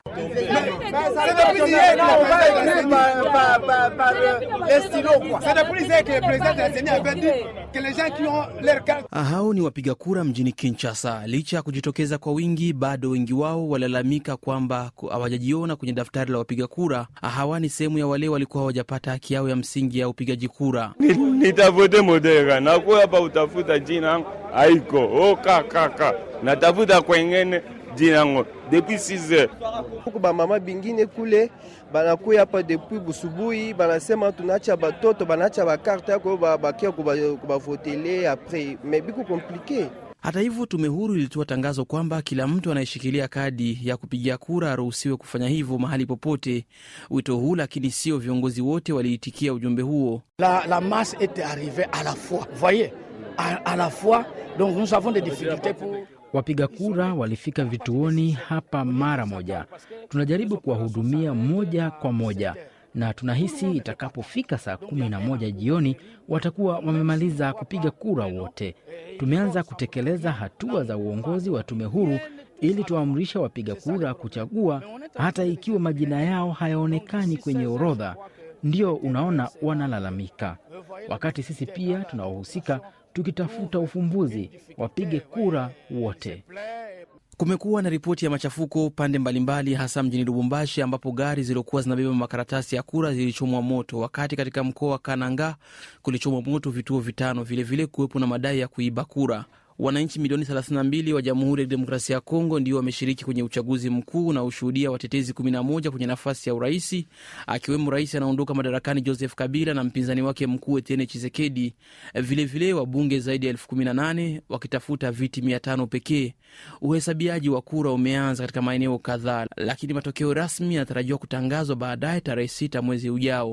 Hao ni wapiga kura mjini Kinshasa. Licha ya kujitokeza kwa wingi, bado wengi wao walalamika kwamba hawajajiona kwenye daftari la wapiga kura. Hawa ni sehemu ya wale walikuwa hawajapata haki yao ya msingi ya upigaji kura. Nitavote Modera, nakuya hapa utafuta jina yangu haiko okakaka, natafuta kwengene jina yangu depuis 6 heures huku bamama bingine kule banakuya hapa depuis busubuhi, banasema tunacha batoto banacha bakarte yako bakia kubavotele apres me biku komplike. Hata hivyo, tume huru ilitoa tangazo kwamba kila mtu anayeshikilia kadi ya kupigia kura aruhusiwe kufanya hivyo mahali popote. Wito huu lakini sio viongozi wote waliitikia ujumbe huo. La, la masse était arrivée à la fois voyez à, à la fois donc nous avons des difficultés pour Wapiga kura walifika vituoni hapa mara moja. Tunajaribu kuwahudumia moja kwa moja, na tunahisi itakapofika saa kumi na moja jioni watakuwa wamemaliza kupiga kura wote. Tumeanza kutekeleza hatua za uongozi wa tume huru ili tuamrisha wapiga kura kuchagua hata ikiwa majina yao hayaonekani kwenye orodha. Ndio unaona wanalalamika, wakati sisi pia tunaohusika tukitafuta ufumbuzi, wapige kura wote. Kumekuwa na ripoti ya machafuko pande mbalimbali, hasa mjini Lubumbashi ambapo gari zilizokuwa zinabeba makaratasi ya kura zilichomwa moto, wakati katika mkoa wa Kananga kulichomwa moto vituo vitano. Vilevile kuwepo na madai ya kuiba kura. Wananchi milioni 32 wa Jamhuri ya Kidemokrasia ya Kongo ndio wameshiriki kwenye uchaguzi mkuu na ushuhudia watetezi 11 kwenye nafasi ya uraisi, akiwemo rais anaondoka madarakani Joseph Kabila na mpinzani wake mkuu Etienne Chisekedi. Vilevile wabunge zaidi ya elfu 18 wakitafuta viti 500 pekee. Uhesabiaji wa kura umeanza katika maeneo kadhaa, lakini matokeo rasmi yanatarajiwa kutangazwa baadaye tarehe 6 mwezi ujao.